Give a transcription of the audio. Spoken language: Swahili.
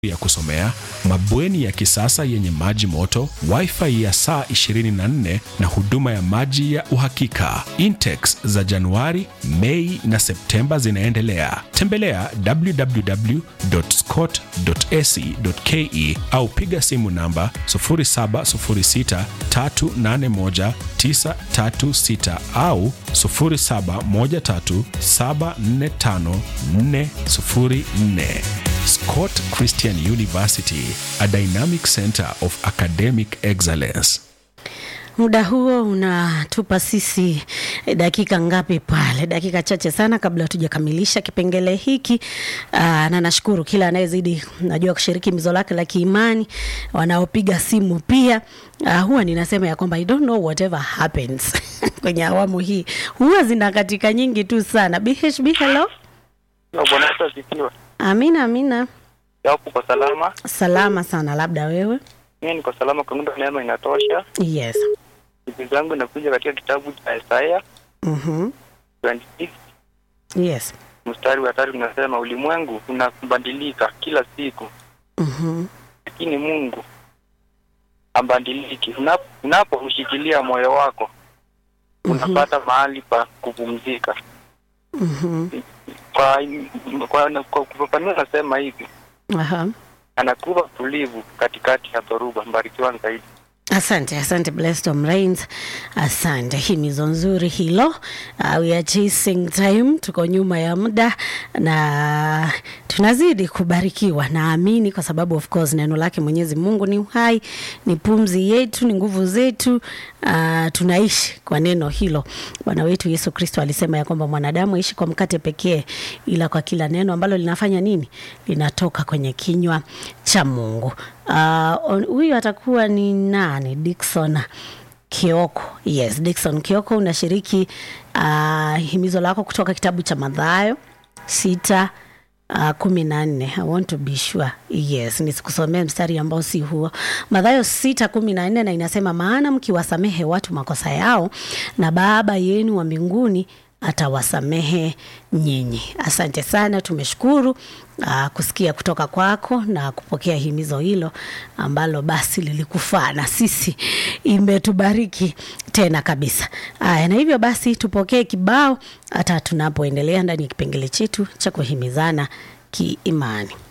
ya kusomea, mabweni ya kisasa yenye maji moto, wifi ya saa 24 na huduma ya maji ya uhakika. Intex za Januari, Mei na Septemba zinaendelea. Tembelea www.scott.ac.ke au piga simu namba 0706381936 au 0713745404. Scott Christian University, a dynamic center of academic excellence. Muda huo unatupa sisi dakika ngapi pale? Dakika chache sana kabla hatujakamilisha kipengele hiki. Aa, na nashukuru kila anayezidi najua kushiriki mizo lake la kiimani, wanaopiga simu pia. Aa, huwa ninasema ya kwamba I don't know whatever happens kwenye awamu hii huwa zina katika nyingi tu sana. BHB, hello. Bwana Yesu asifiwe. Amina, amina. Yapo kwa salama. Salama sana, labda wewe? Mimi niko salama kwa muda neema inatosha. Yes. Siku zangu inakuja katika kitabu cha Isaya Mhm. 26 Yes. mstari wa tatu unasema ulimwengu unabadilika kila siku, Mhm. lakini Mungu abadiliki. Unap- Unapomshikilia moyo wako unapata mahali pa kupumzika. Mhm. Kwa kwa, kwa kufafanua nasema hivi, Aha. anakupa tulivu katikati ya dhoruba. Mbarikiwa zaidi. Asante, asante Blessed Rains, asante. Himizo nzuri hilo. Uh, we are chasing time, tuko nyuma ya muda na tunazidi kubarikiwa, naamini kwa sababu of course neno lake Mwenyezi Mungu ni uhai, ni pumzi yetu, ni nguvu zetu. Uh, tunaishi kwa neno hilo. Bwana wetu Yesu Kristo alisema ya kwamba mwanadamu aishi kwa mkate pekee, ila kwa kila neno ambalo linafanya nini, linatoka kwenye kinywa cha Mungu. Uh, huyu atakuwa ni nani? Dickson Kioko. Yes, Dickson Kioko, unashiriki uh, himizo lako kutoka kitabu cha Mathayo sita uh, kumi na nne. I want to be sure. Yes, nisikusomea mstari ambao si huo. Mathayo sita kumi na nne na inasema, maana mkiwasamehe watu makosa yao, na Baba yenu wa mbinguni atawasamehe nyinyi. Asante sana, tumeshukuru uh, kusikia kutoka kwako na kupokea himizo hilo ambalo basi lilikufaa na sisi imetubariki tena kabisa. Aya, na hivyo basi tupokee kibao hata tunapoendelea ndani ya kipengele chetu cha kuhimizana kiimani.